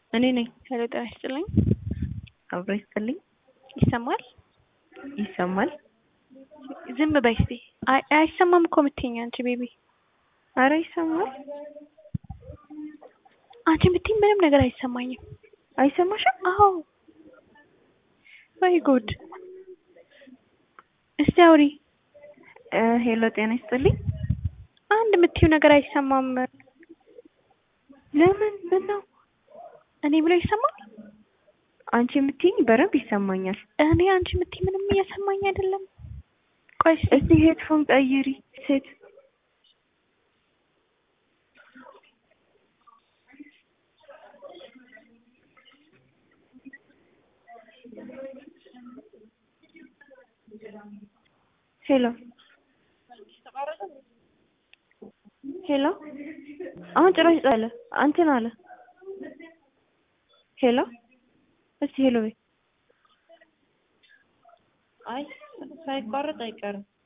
እኔ ነኝ። ሄሎ ጤና ይስጥልኝ። አብሮ ይስጥልኝ። ይሰማል? ይሰማል? ዝም በይ እስቲ። አይ አይሰማም እኮ የምትይኝ አንቺ ቤቢ። አረ ይሰማል። አንቺ የምትይኝ ምንም ነገር አይሰማኝም። አይሰማሽም? አዎ። ወይ ጉድ። እስቲ አውሪ። እ ሄሎ ጤና ይስጥልኝ። አንድ የምትይው ነገር አይሰማም። ለምን? ምን ነው? እኔ ብሎ ይሰማል? አንቺ የምትይኝ በደንብ ይሰማኛል። እኔ አንቺ የምትይኝ ምንም እየሰማኝ አይደለም። ቆይ እስቲ እስቲ ሄድፎን ቀይሪ ሴት። ሄሎ ሄሎ አሁን ጭራሽ ጣለ አንተን አለ። ሄሎ እስቲ ሄሎ በይ። አይ ሳይቋረጥ አይቀርም።